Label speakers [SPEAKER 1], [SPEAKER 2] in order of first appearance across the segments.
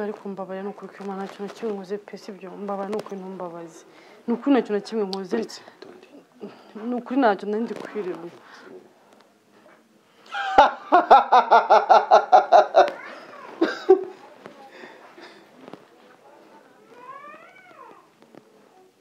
[SPEAKER 1] bari kumbabarira ni ukuri kw'imana nta kintu na kimwe nkoze pe si ibyo mbabara ni ukuri ntumbabaze ni ukuri nta kintu na kimwe nkoze ni ukuri ntacyo nari ndi kwireba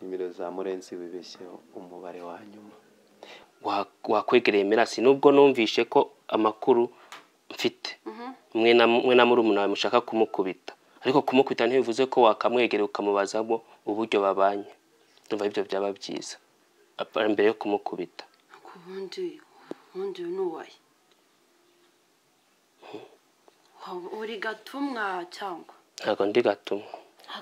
[SPEAKER 2] nimero za murenzi wibeshyeho umubare wa nyuma
[SPEAKER 3] wa- wakwegereye mirasi nubwo numvishe ko amakuru mfite mwe na mwe na murumuna wawe mushaka kumukubita ariko kumukubita ntibivuze ko wakamwegera ukamubazamo uburyo babanye ndumva ibyo byaba byiza apa- mbere yo kumukubita
[SPEAKER 4] ariko ubundi uyu ubundi uyu ni uwaye Waba uri gatumwa cyangwa
[SPEAKER 3] ntabwo ndi gatumwa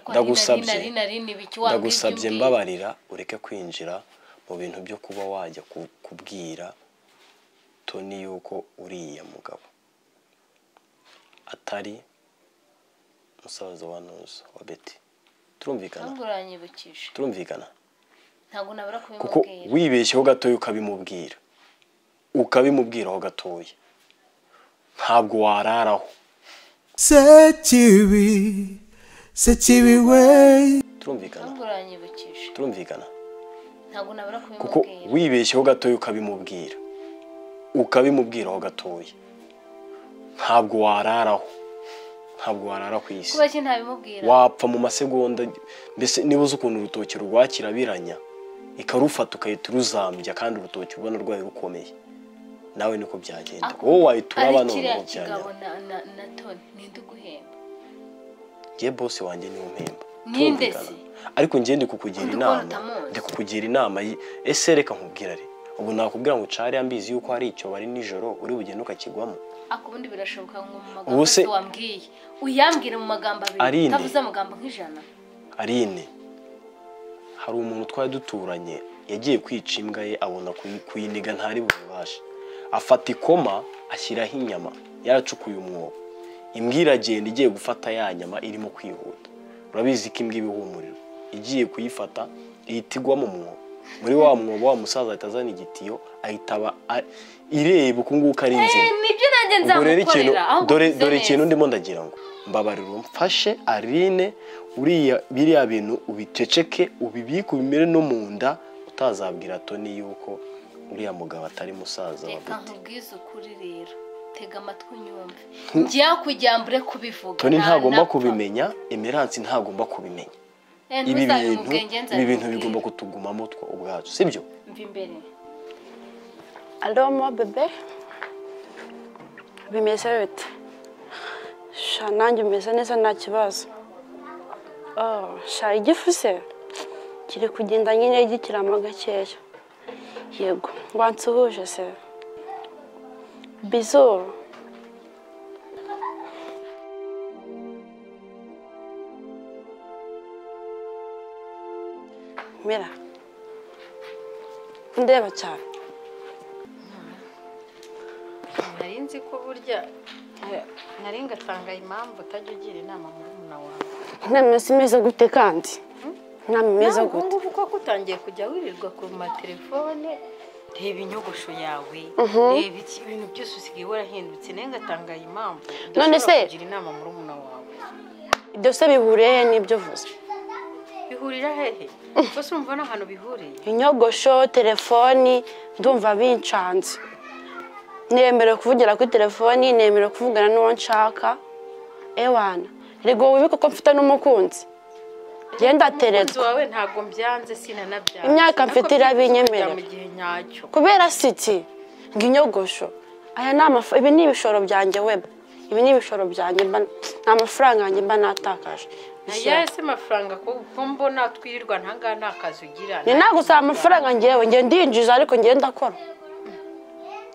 [SPEAKER 5] Ndagusabye. ndagusabye
[SPEAKER 6] ndagusabye
[SPEAKER 5] mbabarira ureke kwinjira mu bintu byo kuba wajya ku- kubwira toni yuko uriya mugabo atari musaza wa nuzo wa beti turumvikana
[SPEAKER 6] ntabwo uranyibukije
[SPEAKER 5] turumvikana
[SPEAKER 6] ntabwo nabura
[SPEAKER 5] kuko
[SPEAKER 6] kubimubwira
[SPEAKER 5] wibeshyeho gatoya ukabimubwira ukabimubwiraho gatoya ntabwo wararaho
[SPEAKER 7] sekibi sekibi we
[SPEAKER 5] turumvikana
[SPEAKER 6] ntabwo uranyibukije
[SPEAKER 5] turumvikana
[SPEAKER 6] ntabwo nabura
[SPEAKER 5] kuko
[SPEAKER 6] kubimubwira
[SPEAKER 5] wibeshyeho gatoya ukabimubwira ukabimubwiraho gatoya ntabwo wararaho ntabwo warara ku isi
[SPEAKER 6] kuba ki ntabimubwira
[SPEAKER 5] wapfa mu masegonda mbese niba uzi ukuntu urutoki rwakira biranya ikarufata ukahita uruzambya kandi urutoki ubona rwari rukomeye nawe niko byagenda wowe wahita uraba
[SPEAKER 6] ari
[SPEAKER 5] none
[SPEAKER 6] kiriya
[SPEAKER 5] ngo byagenda
[SPEAKER 6] kigabo na na na toni ninde uguhemba
[SPEAKER 5] ngewe bose wanjye niwe mpemba
[SPEAKER 6] Ninde
[SPEAKER 5] Turumvikana.
[SPEAKER 6] se?
[SPEAKER 5] ariko njye ndi kukugira
[SPEAKER 6] Undi ukora
[SPEAKER 5] inama
[SPEAKER 6] utamuzi.
[SPEAKER 5] ndi kukugira inama y- ese reka nkubwira ari ubu nakubwira ngo ucare ambizi yuko hari icyo bari nijoro uri bugende ukakigwamo
[SPEAKER 6] ako ubundi birashoboka ngo mu magambo
[SPEAKER 5] Ubu se-
[SPEAKER 6] atatu wambwiye uyambwire mu magambo abiri
[SPEAKER 5] Arine.
[SPEAKER 6] utavuze amagambo nk'ijana
[SPEAKER 5] arine hari umuntu twari duturanye yagiye kwica imbwa ye abona kuyi- kuyiniga ntari bubashe afata ikoma ashyiraho inyama yaracukuye umwobo imbwa iragenda igiye gufata ya nyama irimo kwihuta urabizi ko imbwa iba ihumurira igiye kuyifata ihita igwa mu mwobo muri wa mwobo wa musaza ahita azana igitiyo ahita aba a- ireba uku nguku ari inzira
[SPEAKER 6] nibyo nanjye
[SPEAKER 5] ubwo rero ikintu
[SPEAKER 6] nzamukorera aho
[SPEAKER 5] dore
[SPEAKER 6] kuvuze
[SPEAKER 5] dore
[SPEAKER 6] neza.
[SPEAKER 5] ikintu ndimo ndagira ngo mbabarira umfashe arine uriya biriya bintu ubiceceke ubibike ubimere no mu nda utazabwira toni yuko uriya mugabo atari musaza wa
[SPEAKER 6] reka
[SPEAKER 5] Betty.
[SPEAKER 6] nkubwize ukuri rero tega amatwi unyumve njye hakurya mbure kubivuga
[SPEAKER 5] toni
[SPEAKER 6] nta-
[SPEAKER 5] ntagomba
[SPEAKER 6] napfa.
[SPEAKER 5] kubimenya emeransi ntagomba kubimenya
[SPEAKER 6] Eh,
[SPEAKER 5] ibi bintu
[SPEAKER 6] ntuzabimubwenge,
[SPEAKER 5] ibi bintu
[SPEAKER 6] nzabimubwira.
[SPEAKER 5] bigomba kutugumamo twe ubwacu sibyo
[SPEAKER 6] mva imbere
[SPEAKER 4] alo mo bebe bimeze bite sha nanjye umeze neza nta kibazo Oh, sha igifu se kiri kugenda nyine gikiramo gakeya yego wansuhuje se bizuru mira ndeba cyane
[SPEAKER 8] nari nzi ko burya eh, nari ngatanga impamvu utajya ugira inama murumuna wawe
[SPEAKER 4] inama zimeze gute kandi inama imeze
[SPEAKER 8] Nawe
[SPEAKER 4] gute
[SPEAKER 8] ubungubu kuko utangiye kujya wirirwa ku matelefone reba inyogosho yawe reba iki ibintu byose usigaye warahindutse nawe ngatanga iyi mpamvu
[SPEAKER 4] None
[SPEAKER 8] udashobora
[SPEAKER 4] se-
[SPEAKER 8] kugira inama murumuna wawe
[SPEAKER 4] ibyo se bihuriye he n'ibyo uvuze
[SPEAKER 8] bihurira hehe gusa urumva n'ahantu bihuriye
[SPEAKER 4] inyogosho telefoni ndumva bincanze nemerewe kuvugira kuri telefoni nemerewe kuvugana n'uwo nshaka ewana rego wibike ko mfite n'umukunzi genda
[SPEAKER 8] umukunzi
[SPEAKER 4] atererwa
[SPEAKER 8] wawe ntabwo mbyanze sinanabyanze
[SPEAKER 4] Imyaka mfite
[SPEAKER 8] Nako
[SPEAKER 4] irabinyemerera.
[SPEAKER 8] kujya mu gihe nyacyo
[SPEAKER 4] kubera siti ngo inyogosho aya ni amafa- ibi ni ibishoro byanjye weba ibi ni ibishoro byanjye mba ni amafaranga yanjye mba natakaje
[SPEAKER 8] nayo se amafaranga ko ko mbona twirirwa ntangaha nta kazi ugira
[SPEAKER 4] ni nta gusaba amafaranga ngewe ngewe ndinjiza ariko ngewe ndakora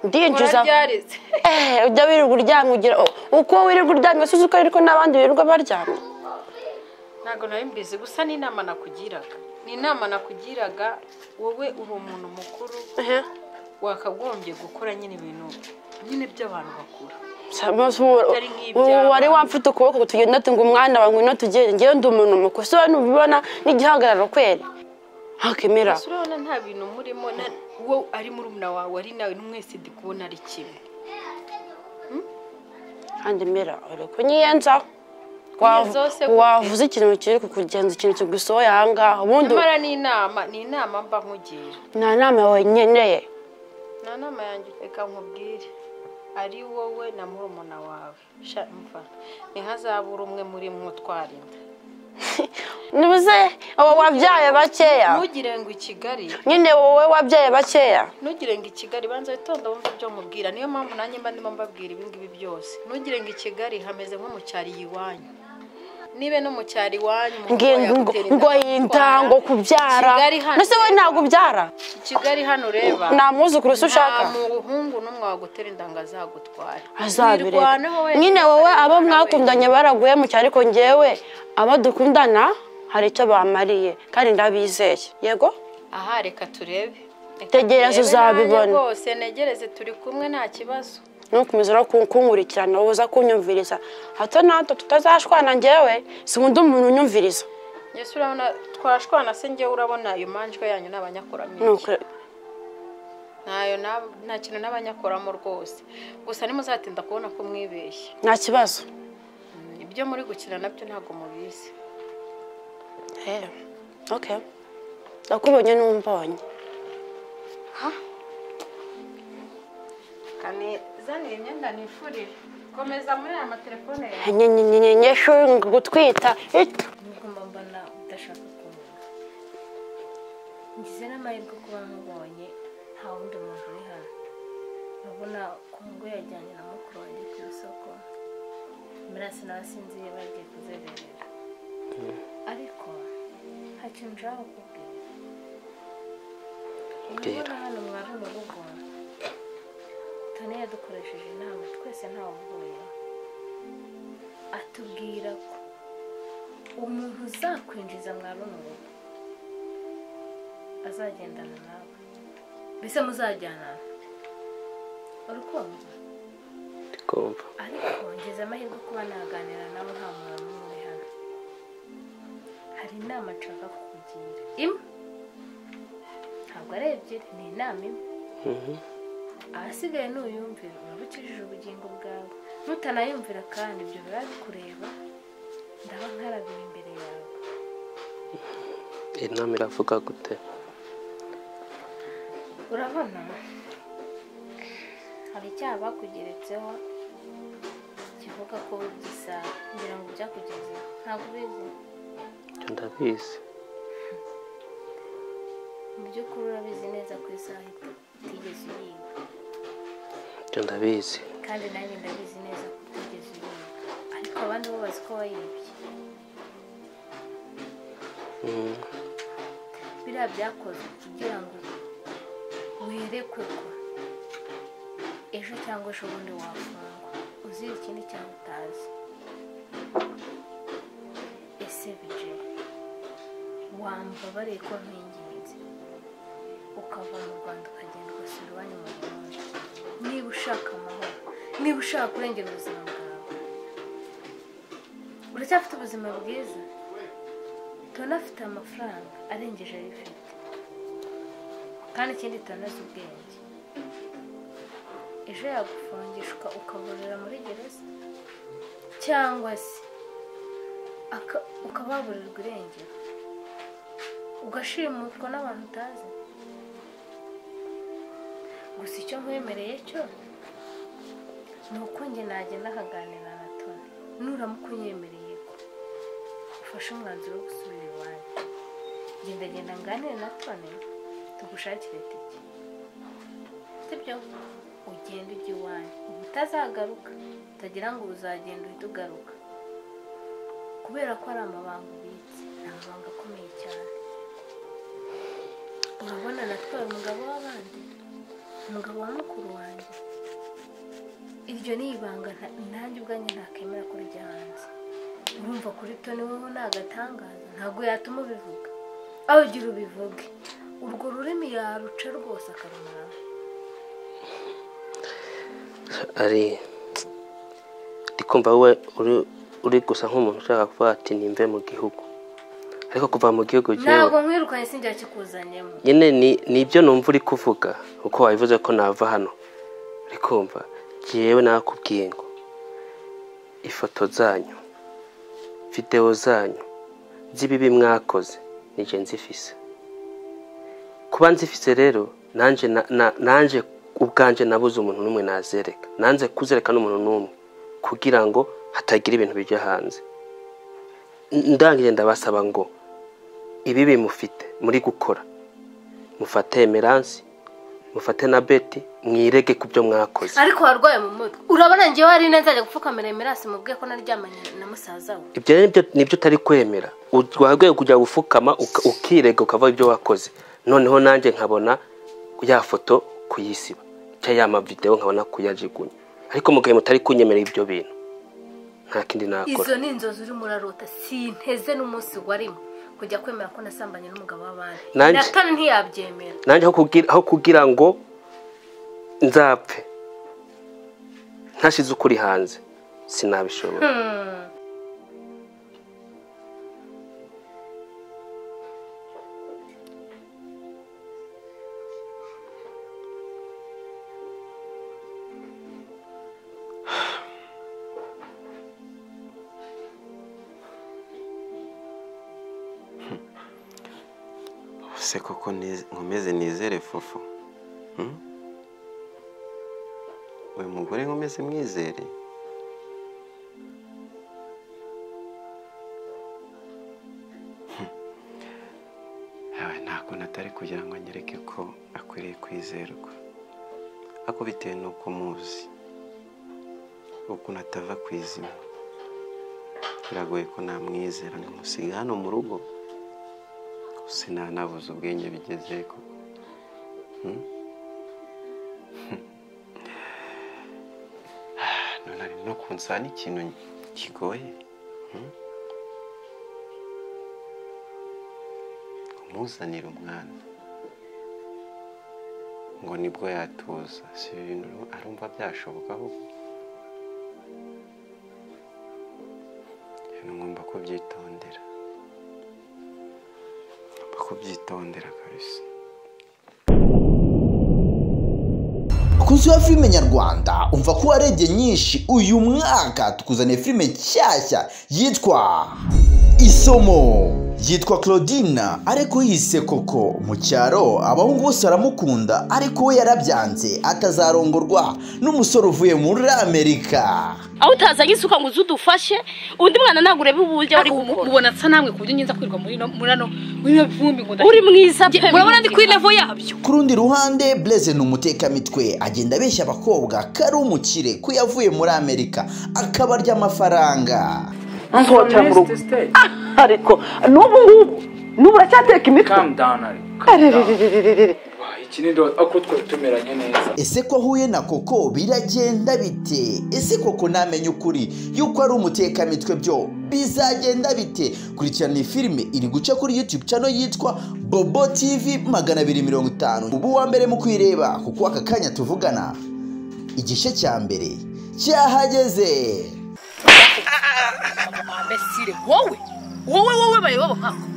[SPEAKER 4] ndinjiza
[SPEAKER 8] urabyarize
[SPEAKER 4] eee ujya wirirwa uryamye ugira o- uko wirirwa uryamye si uzi ko ariko n'abandi birirwa baryamye
[SPEAKER 8] ntabwo nari mbizi gusa ni inama nakugiraga ni inama nakugiraga wowe uri umuntu mukuru wakagombye gukora nyine ibintu nyine by'abantu bakura Atari nk'iby'abana.
[SPEAKER 4] ubu wari wamfite ukuboko tugenda tunga umwana wawe ngwino tugende ngewe ndi umuntu mukuru so ntubibona n'igihagararo kweri ntakemera
[SPEAKER 8] gusa urabona nta bintu murimo na- uwo ari murumuna wawe ari nawe n'umwese ndi kubona ari kimwe
[SPEAKER 4] kandi mera uri kunyiyenzaho Wa-
[SPEAKER 8] zose ku-
[SPEAKER 4] wavuze ikintu kiri kukugenza ikintu kigusohoye aha ngaha ubundi
[SPEAKER 8] nyamara ni inama ni inama mba nkugira
[SPEAKER 4] nta nama yawe nkeneye
[SPEAKER 8] nta nama yanjye reka nkubwire ari wowe na murumuna wawe sha mva ntihazabura umwe muri mwe utwara inda
[SPEAKER 4] ntibuze wowe wabyaye bakeya
[SPEAKER 8] ntugire ngo i kigali
[SPEAKER 4] nyine wowe wabyaye bakeya
[SPEAKER 8] ntugire ngo i kigali banza witonda wumve ibyo mubwira niyo mpamvu nanjye mba ndimo mbabwira ibi ngibi byose ntugire ngo i kigali hameze nko mu cyari iwanyu nibe no mu cyari iwanyu umuntu
[SPEAKER 4] Ngi- ngo
[SPEAKER 8] yagutera inda
[SPEAKER 4] ngo
[SPEAKER 8] akagutwara.
[SPEAKER 4] yinda ngo kubyara
[SPEAKER 8] Kigali hano
[SPEAKER 4] mbese wowe ntabwo ubyara
[SPEAKER 8] kigali hano ureba
[SPEAKER 4] Nta mwuzukuru se ushaka?
[SPEAKER 8] nta muhungu n'umwe wagutera inda ngo azagutware
[SPEAKER 4] azabireka
[SPEAKER 8] Wirwaneho wenyine,
[SPEAKER 4] nyine wowe abo
[SPEAKER 8] wirwaneho
[SPEAKER 4] mwakundanye baraguye mu cyari ko ngewe abo dukundana hari icyo bamariye kandi ndabizeye yego
[SPEAKER 8] aha reka turebe Reka
[SPEAKER 4] Tegereza
[SPEAKER 8] turebe
[SPEAKER 4] uzabibona.
[SPEAKER 8] nanjye rwose ntegereze turi kumwe nta kibazo
[SPEAKER 4] nukomeza no kunkurikirana wowe uza kunyumviriza hato na hato tutazashwana ngewe sinkunda umuntu unyumviriza
[SPEAKER 8] yesu urabona twashwana se ngewe urabona ayo manjwe yanyu ni abanyakoramenge
[SPEAKER 4] Nuko-
[SPEAKER 8] ntayo na- nta kintu n'abanyakoramo rwose gusa ntimuzatinda kubona ko mwibeshye
[SPEAKER 4] nta kibazo
[SPEAKER 8] ibyo muri gukina nabyo ntabwo mubizi
[SPEAKER 4] Eh, okay nakubonye n'umbonye
[SPEAKER 8] kane zanira imyenda nifurire komeza muri aya matelefone yawe
[SPEAKER 4] nyenyenyenye shunga gutwita It-
[SPEAKER 6] Ugomba mbona udashaka kumva ngize n'amahirwe kuba nkubonye nta wundi muntu uri hano urabona kongo yajyanye na mukuru wanjye ku isoko mirasi nawe sinziye bagiye kuzerera ariko nta kintu nshaka kukubwira urabona hano mwari mu rugo tone yadukoresheje inama twese ntawavuyeho atubwira ko umuntu uzakwinjiza mwa runo rugo azagendana nawe mbese muzajyanana urukundo
[SPEAKER 3] kumva
[SPEAKER 6] ariko ngize amahirwe kuba naganira nawe nta muntu n'umwe uri hano hari inama nshaka kukugira imwe ntabwo ari ebyiri ni inama imwe ahasigaye nuyumvira uraba ukijije ubugingo bwawe nutanayumvira kandi ibyo biba bikureba ndaba nkarabira imbere yawe
[SPEAKER 3] inama iravuga gute
[SPEAKER 6] urabona hari icyaha bakugeretseho kivuga ko gisa ngira ngo byakugezeho ntabwo ubizi
[SPEAKER 3] ibyo ndabizi
[SPEAKER 6] mu by'ukuri urabizi neza ku isaha utigeze uyiga
[SPEAKER 3] ibyo ndabizi
[SPEAKER 6] kandi nanjye ndabizi neza ko utigeze uyiga ariko abandi bo bazi ko wayibye
[SPEAKER 3] Mm,
[SPEAKER 6] biriya byakozwe kugira ngo werekwe ko ejo cyangwa ejo bundi wafungwa uzira ikindi cyangwa utazi ese bije wambabariye ko nkwinginze ukava mu rwanda ukagenda ugasura iwanyu mu burundi niba ushaka amahoro niba ushaka kurengera ubuzima bwawe uracyafite ubuzima bwiza tona afite amafaranga arengeje ayo ifite kandi ikindi tona azi ubwenge ejo yagufungishwa ukaburira muri gereza cyangwa se aka- ukaba waburirwa irengero ugashimutwa n'abantu utazi gusa icyo nkwemereye cyo ni uko njye nagenda nkaganira na toni nuramuka unyemereye ko ufashe umwanzuro wo gusubira iwanyu gendagenda nganire na tone tugushakire itike sibyo ugenda ujya iwanyu uba utazagaruka utagira ngo uzagenda uhite ugaruka kubera ko ari amabanga ubitse ni amabanga akomeye cyane urabona natwaye umugabo w'abandi umugabo wa mukuru wanjye iryo ni ibanga nta- nanjye ubwanjye ntakemera ko rijya hanze urumva kuri toni wowe ni agatangaza ntabwo yatuma ubivuga aho ugira ubivuge urwo rurimi yaruca rwose akarumaraho
[SPEAKER 3] ari ndi kumva wowe uri uri gusa nk'umuntu ushaka kuvuga ati nimve mu gihugu ariko kuva mu gihugu
[SPEAKER 6] ntabwo
[SPEAKER 3] jyewe
[SPEAKER 6] nkwirukanye sinjya kikuzanyemo
[SPEAKER 3] nyine ni ni ibyo numva uri kuvuga uko wabivuze ko nava hano uri kumva jyewe nakubwiye ngo ifoto zanyu videwo zanyu z'ibibi mwakoze nije nzifise kuba nzifise rero nanjye na- na- nanjye ubwanjye nabuze umuntu n'umwe nazereka nanze kuzereka n'umuntu n'umwe kugira ngo hatagira ibintu bijya hanze N- ndangije ndabasaba ngo ibibi mufite muri gukora mufate emeransi mufate na beti mwirege ku byo mwakoze
[SPEAKER 6] ariko warwaye mu mutwe urabona ngewe hari nzajya gupfukamira emerasi mubwiye ko naryamanye na musaza we
[SPEAKER 3] ibyo rero nibyo- nibyo utari kwemera wagweye kujya gufukama uka- ukirega ukavuga ibyo wakoze noneho nanjye nkabona ya foto kuyisiba cyangwa ya mavidewo nkabona kuyajugunya ariko mu gihe mutari kunyemerera ibyo bintu nta kindi nakora
[SPEAKER 6] izo ni inzozi urimo urarota sinteze n'umunsi warimo kujya kwemera ko nasambanye n'umugabo w'abandi
[SPEAKER 3] Nanjye-
[SPEAKER 6] natani ntiyabyemera
[SPEAKER 3] nanjye aho kugira, aho kugira ngo nzapfe ntashize ukuri hanze sinabishobora
[SPEAKER 2] se koko niz- nkomeze nizere fofo Hmm? uyu mugore nkomeze mwizere Hmm. Yawe, ntabwo natari kugira ngo anyereke ko akwiriye kwizerwa ako bitewe n'uko muzi ukuntu atava ku izima biragoye ko namwizera nkamusiga hano mu rugo sinanabuze ubwenge bigeze koko Hmm? Ah, none ari no kunsaba n'ikintu kigoye Hmm? kumuzanira umwana ngo nibwo yatuza si ibintu arumva byashoboka ahubwo ibintu ngomba kubyitondera ngomba kubyitondera kabisa
[SPEAKER 9] Bakunzi ba filime nyarwanda umva ko warebye nyinshi uyu mwaka tukuzaniye filime nshyashya yitwa isomo yitwa claudina ariko yise koko mu cyaro abahungu bose baramukunda ariko we yarabyanze atazarongorwa n'umusore uvuye muri amerika
[SPEAKER 10] aho utazanye isuka ngo uze udufashe undi mwana ntabwo ureba uburyo ari gukora
[SPEAKER 11] ubona nsa namwe ku buryo ngenza kwirwa muri no- muri ano muri bino bivumbi ngo
[SPEAKER 10] uri mwiza pe
[SPEAKER 11] murabona ndi kuri
[SPEAKER 10] mwiza.
[SPEAKER 11] levo yabyo
[SPEAKER 9] ku rundi ruhande Blaise ni umutekamitwe agenda abeshya abakobwa ko ari umukire ko yavuye muri amerika akabarya amafaranga
[SPEAKER 12] nsohokera mu rugo
[SPEAKER 10] ariko n'ubu ngubu n'ubu uracyateka imitwe
[SPEAKER 12] calm down ari
[SPEAKER 10] Arerererererere.
[SPEAKER 12] iki ni doti ako twari tumeranye neza
[SPEAKER 9] ese ko ahuye na koko biragenda bite ese koko ntamenya ukuri yuko ari umutekamitwe byo bizagenda bite kurikirana iyi filime iri guca kuri youtube channel yitwa bobo tv magana abiri mirongo itanu ubu wa mbere mu kwireba kuko aka kanya tuvugana igice cya mbere cyahageze
[SPEAKER 11] abesire wowe wowe wowe bayoba nkako